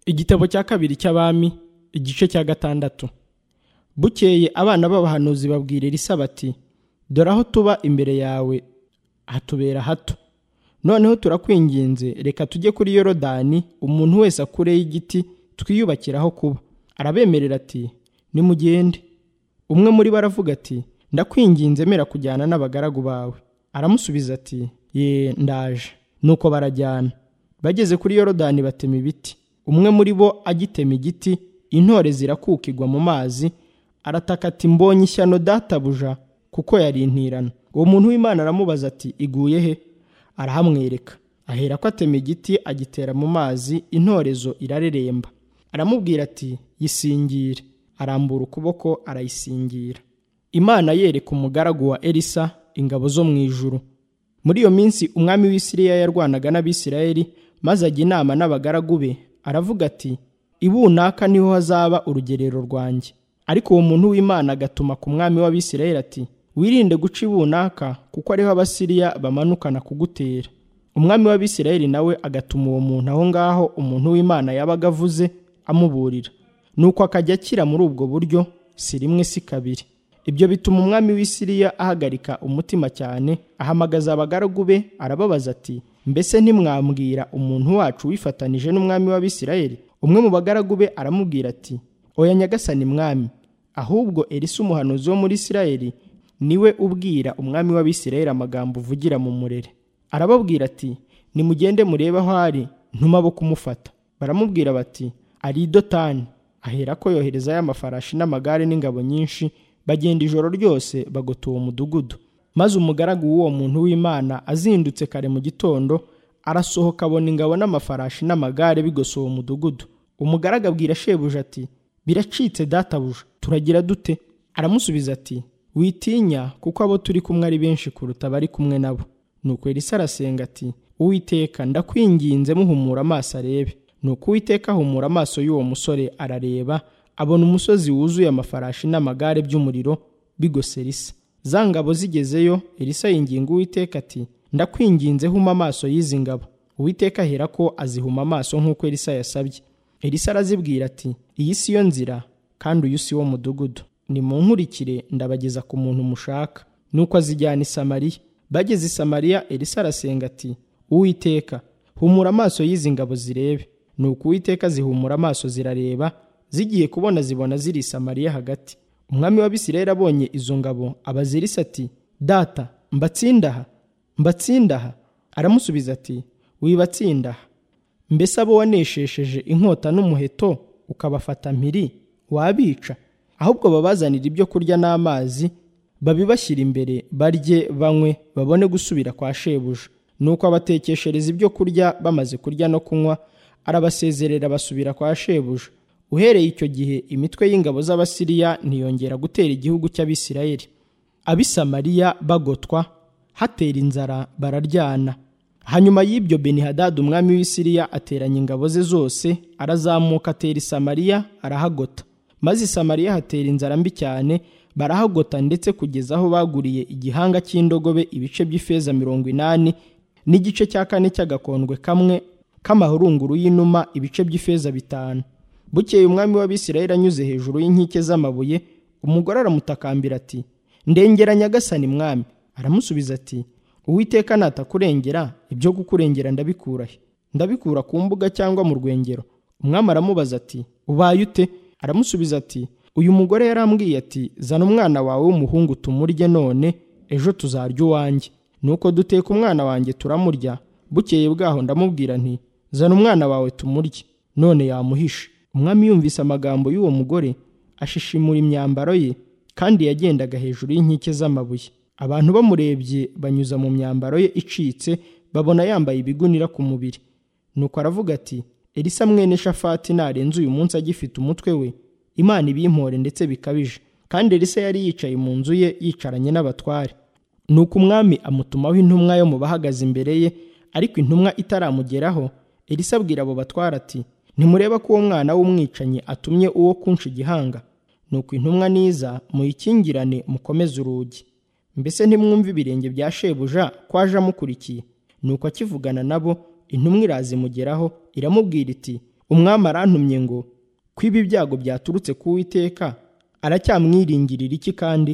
igitabo cya kabiri cy'abami igice cya gatandatu bukeye abana b'abahanuzi babwira elisa bati dore aho tuba imbere yawe hatubera hato noneho turakwinginze reka tujye kuri yorodani umuntu wese akure y'igiti twiyubakiraho kuba arabemerera ati nimugende umwe muri bo aravuga ati ndakwinginze mera kujyana n'abagaragu bawe aramusubiza ati ye ndaje nuko barajyana bageze kuri yorodani batema ibiti umwe muri bo agitema igiti intore zirakukigwa mu mazi arataka ati mbonye ishyano databuja kuko yarintirana uwo muntu w'imana aramubaza ati iguye he arahamwereka ahera ko atema igiti agitera mu mazi intorezo irareremba aramubwira ati yisingire arambura ukuboko arayisingira imana yereka umugaragu wa elisa ingabo zo mu ijuru muri iyo minsi umwami w'isiriya yarwanaga n'abisirayeli maze ajya inama n'abagaragu be aravuga ati ibunaka niho hazaba urugerero rwanjye ariko uwo muntu w'imana agatuma ku mwami w'abisirayeli ati wirinde guca ibunaka kuko ariho abasiriya bamanukana kugutera umwami w'abisirayeli nawe agatuma uwo muntu aho ngaho umuntu w'imana yabaga avuze amuburira nuko akajya akira muri ubwo buryo si rimwe si kabiri ibyo bituma umwami w'isiriya ahagarika umutima cyane ahamagaza abagaragu be arababaza ati mbese ntimwambwira umuntu wacu wifatanije n'umwami w'abisirayeli umwe mu bagaragu be aramubwira ati oya nyagasani mwami ahubwo elisa umuhanuzi wo muri isirayeli niwe ubwira umwami w'abisirayeli amagambo uvugira mu murere arababwira ati nimugende murebe aho ari ntuma bo kumufata baramubwira bati ari i dotani aherako yoherezayo amafarashi n'amagare n'ingabo nyinshi bagenda ijoro ryose bagota uwo mudugudu maze umugaragu w'uwo muntu w'imana azindutse kare mu gitondo arasohoka abona ingabo n'amafarashi n'amagare bigosa uwo mudugudu umugaragu abwira shebuja ati biracitse databuja turagira dute aramusubiza ati witinya kuko abo turi kumwe ari benshi kuruta abari kumwe nabo nuko elisa arasenga ati uwiteka ndakwinginze muhumura amaso arebe nuko uwiteka ahumura amaso y'uwo musore arareba abona umusozi wuzuye amafarashi n'amagare by'umuriro bigose elisa za ngabo zigezeyo elisa yinginga uwiteka ati ndakwinginze huma amaso y'izi ngabo uwiteka ahera ko azihuma amaso nk'uko elisa yasabye elisa arazibwira ati iyi si yo nzira kandi uyu si wo mudugudu nimunkurikire ndabageza ku muntu mushaka nuko azijyana i samariya bageze i samariya elisa arasenga ati uwiteka humura amaso y'izi ngabo zirebe nuko uwiteka zihumura amaso zirareba zigiye kubona zibona ziri i samariya hagati umwami w'abisirayeli abonye izo ngabo abaza elisa ati data mbatsindaha mbatsindaha aramusubiza ati wibatsindaha mbese abo waneshesheje inkota n'umuheto ukabafata mpiri wabica ahubwo babazanira ibyo kurya n'amazi babibashyira imbere barye banywe babone gusubira kwa shebuja nuko abatekeshereza ibyo kurya bamaze kurya no kunywa arabasezerera basubira kwa shebuja uhereye icyo gihe imitwe y'ingabo z'abasiriya ntiyongera gutera igihugu cy'abisirayeli abisamariya bagotwa hatera inzara bararyana hanyuma y'ibyo benihadadi umwami w'isiriya ateranya ingabo ze zose arazamuka atera isamariya arahagota maze isamariya hatera inzara mbi cyane barahagota ndetse kugeza aho baguriye igihanga cy'indogobe ibice by'ifeza mirongo inani n'igice cya kane cy'agakondwe kamwe k'amahurunguru y'inuma ibice by'ifeza bitanu bukeye umwami w'abisirayeli anyuze hejuru y'inkike z'amabuye umugore aramutakambira ati ndengera nyagasani mwami aramusubiza ati uwiteka natakurengera ibyo kukurengera ndabikura he ndabikura ku mbuga cyangwa mu rwengero umwami aramubaza ati ubaye ute aramusubiza ati uyu mugore yarambwiye ati zana umwana wawe w'umuhungu tumurye none ejo tuzarya uwanjye nuko duteka umwana wanjye turamurya bukeye bwaho ndamubwira nti zana umwana wawe tumurye none yamuhishe umwami yumvise amagambo y'uwo mugore ashishimura imyambaro ye kandi yagendaga hejuru y'inkike z'amabuye abantu bamurebye banyuza mu myambaro ye icitse babona yambaye ibigunira ku mubiri nuko aravuga ati elisa mwene shafati narenze uyu munsi agifite umutwe we imana ibimpore ndetse bikabije kandi elisa yari yicaye mu nzu ye yicaranye n'abatware nuko umwami amutumaho intumwa yo mu bahagaze imbere ye ariko intumwa itaramugeraho elisa abwira abo batware ati ntimureba ko uwo mwana w'umwicanyi atumye uwo kunshi igihanga nuko intumwa niza muyikingirane mukomeze urugi mbese ntimwumve ibirenge bya shebuja ko aje amukurikiye nuko akivugana nabo intumwa irazimugeraho iramubwira iti umwami arantumye ngo kwiba ibyago byaturutse ku witeka aracyamwiringirira iki kandi